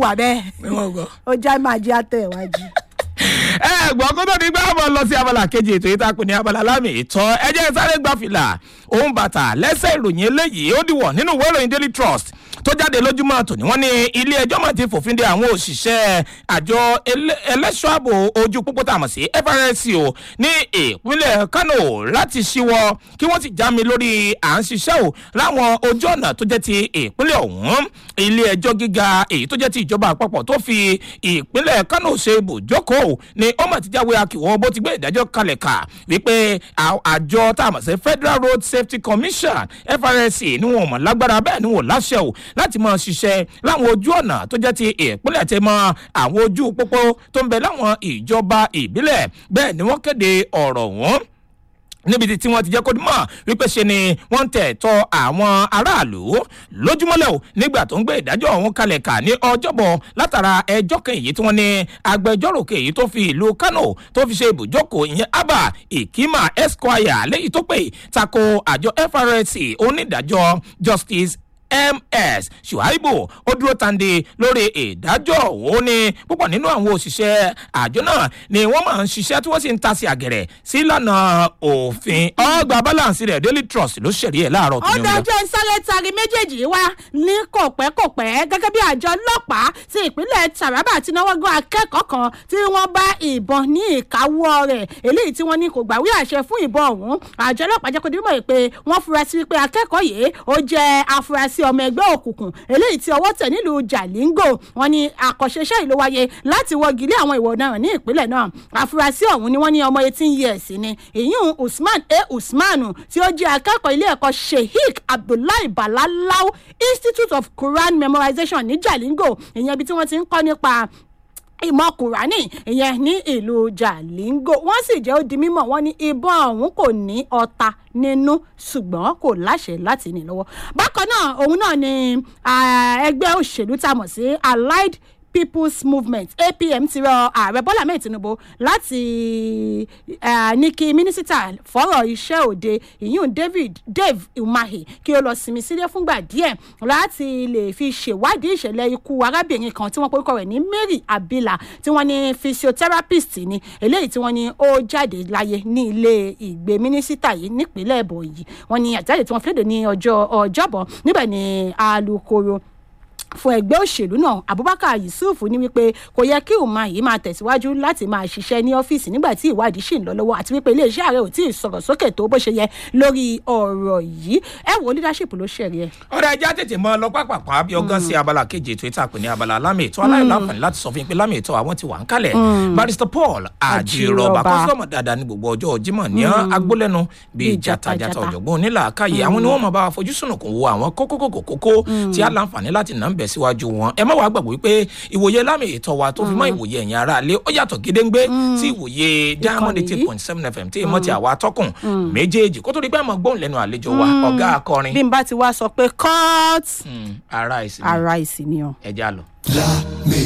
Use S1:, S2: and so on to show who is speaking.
S1: gbà bẹ́ẹ̀
S2: wọ́n gbọ́.
S1: ó já máa jẹ́ àtẹ̀ iwájú.
S2: ẹ gbọ́ kó tó di gbá bọ̀ lọ sí abala kejì ètò yìí tá a pè ní abala lámì ìtọ́ ẹ jẹ́ sáré gba fìlà òun bàtà lẹ́sẹ̀ ìròyìn eléyìí ó dìwọ̀ nínú ìwé ìròyìn daily trust tó jáde lójúmọ́ tòní wọ́n ní ilé ẹjọ́ máa ti fòfin de àwọn òṣìṣẹ́ àjọ ele- ẹlẹ́ṣọ́ ààbò ojú pópó tá a mọ̀ sí FRSC o ní ìpínlẹ̀ Kano láti ṣíwọ́ kí wọ́n sì já mi lórí à ń ṣiṣẹ́ o láwọn ojú ọ̀nà tó jẹ́ ti ìpínlẹ̀ ọ̀hún ilé ẹjọ́ gíga èyí tó jẹ́ ti ìjọba àpapọ̀ tó fi ìpínlẹ̀ Kano ṣe ibùjókòó ni ó mà ti jáwé akíwọ́ bó ti gbé ìdájọ́ kalẹ̀ kà wípé à- àjọ tá a mọ̀ sí Federal Road Safety Commission FRSC ni wọn ò mọ̀ lágbára bẹ́ẹ̀ ni wọn ò láṣẹ o láti máa ṣiṣẹ́ láwọn ojú ọ̀nà tó jẹ́ ti ìpínlẹ̀ tẹ mọ́ àwọn ojú pópó tó ń bẹ láwọn ìjọba ìbílẹ̀ bẹ́ẹ̀ ni wọ́n kéde ọ̀rọ̀ wọn níbi tí tí wọ́n ti jẹ́ kó mọ̀ wípé ṣe ni wọ́n ń tẹ̀ tọ́ àwọn aráàlú lójúmọ́lẹ̀ o nígbà tó ń gbé ìdájọ́ ọ̀hún kalẹ̀ kà ní ọjọ́bọ̀ látara ẹjọ́ kan èyí tí wọ́n ní agbẹjọ́rò kan èyí tó fi ìlú Kano tó fi ṣe ibùjókòó ìyẹn Abba Ikima Esquire lẹ́yìn tó pè tako àjọ FRSC onídàájọ́ Justice ms shuaibu ó dúró tande lórí ìdájọ́ òun ni púpọ̀ nínú àwọn òṣìṣẹ́ àjọ náà ni wọ́n máa ń ṣiṣẹ́ tí wọ́n sì ń ta sí àgẹ̀rẹ̀ sí ìlànà òfin ọgbà balance rẹ̀ daily trust ló ṣẹ̀rí ẹ̀ láàárọ̀ tó
S1: ó
S2: ní omi
S1: dájọ́ sáré tari méjèèjì wá ní kòpẹ́kòpẹ́ gẹ́gẹ́ bí àjọ ọlọ́pàá ti ìpínlẹ̀ Taraba ti náwó gan akẹ́kọ̀ọ́ kan tí wọ́n bá ìbọn ní ìkáwọ́ rẹ̀ eléyìí tí wọ́n ní kò gbàwé àṣẹ fún ìbọn ọ̀hún àjọ ọlọ́pàá jẹ́ kó dé mọ̀ pé wọ́n fura sí pé akẹ́kọ̀ọ́ yìí ó jẹ́ afurasí ọmọ ẹgbẹ́ òkùnkùn eléyìí tí ọwọ́ tẹ̀ nílùú Jalingo wọ́n ní àkọ́ṣeṣẹ́ ìlú wáyé láti wọ́gi lé àwọn ìwà ọ̀daràn ní ìpínlẹ̀ náà afurasí ọ̀hún ni wọ́n ní ọmọ eighteen years ni ìyún Usman a Usmanu tí ó jẹ́ akẹ́kọ̀ọ́ ilé ẹ̀kọ́ Sheikh Abdullahi Balalau Institute of Quran Memorization ní Jalingo ìyẹn ibi tí wọ́n ti ń kọ́ nípa ìmọ̀ kùránì ìyẹn ní ìlú Jalingo wọ́n sì jẹ́ ó di mímọ̀ wọ́n ní ìbọn ọ̀hún kò ní ọta nínú ṣùgbọ́n kò láṣẹ láti ní lọ́wọ́ bákan náà òun náà ni ah, ẹgbẹ́ òṣèlú tá a mọ̀ sí Allied people's movement apm ti rọ ààrẹ bọ́lá mẹ́rin tinubu láti eh, ní kí mínísítà fọ́rọ̀ iṣẹ́ òde ìyún david dave umahi kí ó lọ sinmi sílé fúngbà díẹ̀ láti lè fi ṣèwádìí ìṣẹ̀lẹ̀ ikú arábìnrin kan tí wọ́n porúkọ rẹ̀ ní mary abila tí wọ́n ní physiotherapist ni eléyìí tí wọ́n ní ó jáde láyé ní ilé ìgbé mínísítà yìí nípínlẹ̀ ẹ̀bọ̀nyì wọ́n ní àjáde tí wọ́n fi léde ní ọjọ́ ọjọ́bọ̀ níbẹ̀ ni alūkkóró fún ẹgbẹ́ òṣèlú náà abubakar yusuf ní wípé kò yẹ kí òun máa yìí máa tẹ̀síwájú láti máa ṣiṣẹ́ ní ọ́fíìsì nígbà tí ìwádìí ṣì ń lọ lọ́wọ́ àti wípé iléeṣẹ́ ààrẹ ò tí ì sọ̀rọ̀ sókè tó bó ṣe yẹ lórí ọ̀rọ̀ yìí ẹ wo leadership ló ṣẹ̀rí ẹ.
S2: ọ̀rẹ́ ajá tètè mọ́ ọ lọ pápápá bí ọgán sí abala kejì ètò ìta pè ní abala lámì ètò aláìláǹfààní láti sọ fún yín pé lámì ètò àwọn ti wà ń kalẹ̀ barrister paul àjìrọ̀bà
S1: Àjìrọ̀bà.
S2: kọ́sọ́mọ̀ dáadáa ní gbogbo ọjọ́ jímọ̀ ní agbólẹ́nu bíi
S1: Bíi
S2: jatajata
S1: jata-jata.
S2: ọ̀jọ̀gbọ́n onílàákàyè àwọn ni wọ́n máa bá wa fojú sùnùkùn wo àwọn kókókòkò kókó tí a láǹfààní láti nà ń bẹ̀ síwájú wọn ẹ má wàá gbàgbọ́ wípé ìwòye lámì ètò wa tó fi mọ́ ìwòye ẹ̀yin ará ilé ó yàtọ̀ gédéǹgbé sí ìwòye diamond
S1: Ìkànnì
S2: eight
S1: yìí.
S2: point seven fm tí ìmọ̀ ti àwa atọ́kùn méjèèjì kó tó di pé àmọ́ gbóhùn lẹ́nu àlejò wa ọ̀gá akọrin
S1: bí n bá ti wá sọ pé cut
S2: Mm, ara ìsinmi
S1: ara ìsìn ni o.
S2: ẹja lọ.
S3: Lámì